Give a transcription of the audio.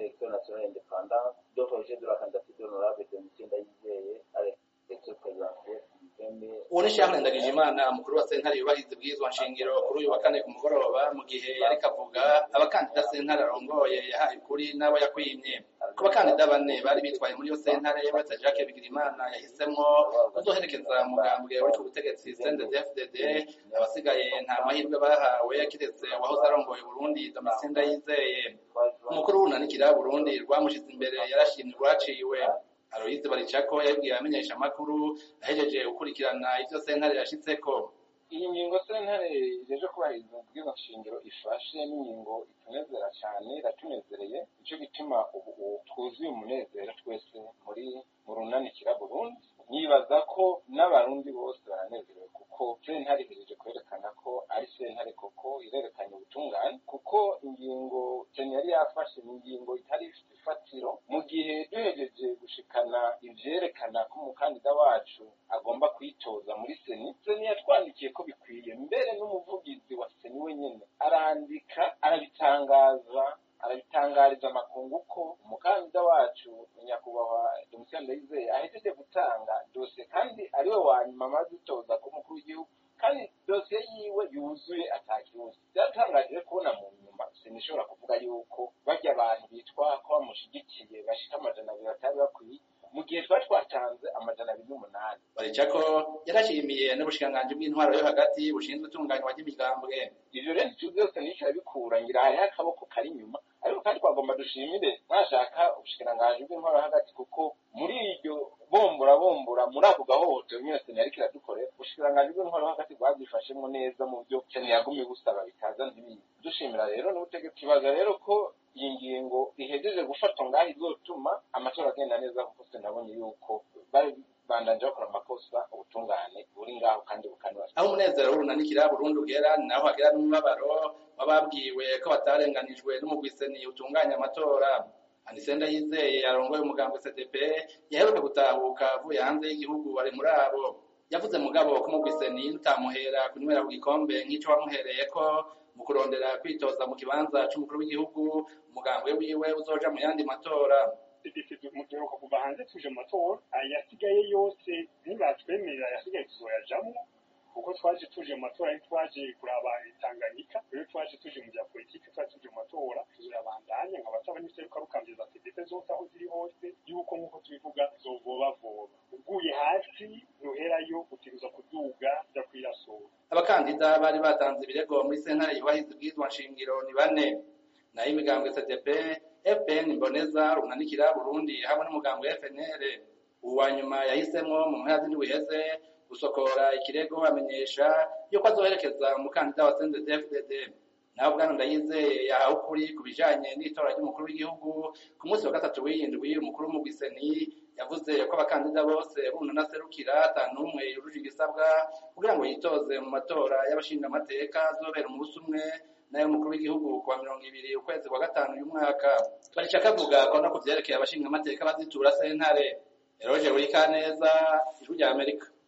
élection nationale indépendante de rejet de la candidature de l'honorable Domitien Ndayizeye à l'élection présidentielle uwo ni Charles Ndagijimana mukuru wa sentare yubahiriza ibwirizwa nshingiro kuri uyu wa kane ku mugoroba mu gihe yariko avuga abakandida sentare arongoye yahaye ukuri n'abo yakwimye ku bakandida bane bari bitwaye muri iyo sentare uretse Jacques Bigirimana yahisemwo kuzoherekeza mugambwe uri ku butegetsi CNDD-FDD abasigaye nta mahirwe bahawe kiretse uwahoze arongoye Burundi Domitien Ndayizeye umukuru w'urunanikira Burundi rwamushize imbere yarashimye urwaciwe Aloyize Baricako yabwiye abamenyesha amakuru ahejeje gukurikirana ivyo sentare yashitseko iyi ngingo sentare ijeje kubahiriza ubwiza nshingiro ifashe n'ingingo itunezera cyane iratunezereye nicyo gituma ubu twuzuye umunezero twese muri mu runanikira Burundi nibaza ko n'abarundi bose baranezerewe kuko sentare ihejeje kwerekana ko ari sentare koko irerekanye ubutungane kuko ingingo seni yari yafashe ni ingingo itari ifite ifatiro mu gihe duhejeje gushikana ivyerekana ko umukandida wacu agomba kwitoza muri seni seni yatwandikiye ko bikwiye mbere n'umuvugizi wa seni wenyene arandika arabitangaza arabitangariza amakungu ko umukandida wacu nyakubahwa Domitien Ndayizeye ahejeje gutanga dosiye kandi ariwe wa nyuma amaze itoza ku mukuru w'igihugu kandi dosiye yiwe yuzuye atakibazo byaratangaje kubona mu nyuma sinishobora kuvuga yuko barya abantu bitwa ko bamushigikiye bashika amajana abiri batari bakwiye mu gihe twari twatanze amajana abiri n'umunani Baricako yarashimiye n'ubushikiranganji bw'intwaro yo hagati bushinzwe itunganywa ry'imigambwe ivyo rero ivyo byose nico arabikura ngira hariho akaboko kari inyuma ariko kandi twagomba dushimire mwashaka ubushikiranganji bw'intwaro yo hagati kuko muri iryo bombora bombora muri ako gahohotero nyine seni yariko iradukorera ubushikiranganji bw'intwaro yo hagati bwabyifashemwo neza mu byo seni yagumye busaba bitaza ntibize dushimira rero n'ubutegetsi kibaza rero ko iyi ngingo ihejeje gufatwa ngaho izotuma amatora agenda neza kuko sinabonye yuko bari bandanje bakora amakosa ubutungane buri ngaho kandi bukanibasha aho umunezero w'urunanikira Burundi ugera naho hagera n'umubabaro wababwiwe ko batarenganijwe n'umugwiseni utunganya amatora Anisenda yizeye arongoye umugambi CDP yaheruka gutahuka avuye hanze y'igihugu bari muri abo yavuze mugabo ko umugwiseni utamuhera kunywera ku gikombe nk'ico wamuhereye ko mu kurondera kwitoza mu kibanza c'umukuru w'igihugu umugambwe wiwe uzoja mu yandi matora muduheruka kuva hanze tuje mu matora ayasigaye yose ntibatwemerera ayasigaye tuzoyajamwo kuko twaje tuje mu matora twaje kuraba itanganyika rero twaje tuje mu bya politike twaje tuje mu matora tuzoyabandanya nkabasaba n'iseruka rukambiza pdp zose aho ziri hose yuko nk'uko tubivuga zovobavoba uguye hasi ntuherayo utegereza kuduga uja kwirasura abakandida bari batanze ibirego muri sentare yubahiriza ibwirizwa nshingiro ni bane nayo imigambwe CDP FPN Mboneza runanikira Burundi hamwe n'umugambwe FNL uwa nyuma yahisemwo mu mpera z'indwi iheze gusokora ikirego amenyesha yuko azoherekeza umukandida wa CNDD-FDD naho bwana Ndayizeye yahawe ukuri ku bijanye n'itora ry'umukuru w'igihugu ku munsi wa gatatu w'indwi umukuru w'umugwiseni yavuze ko abakandida bose bunana serukira ata n'umwe yujuje ibisabwa kugira ngo yitoze mu matora y'abashingamateka azobera umunsi umwe nayo umukuru w'igihugu kuwa mirongo ibiri ukwezi kwa gatanu uyu mwaka barica kavuga ko no ku vyerekeye abashingamateka bazitura sentare Eroge Burikaneza ijwi rya Amerika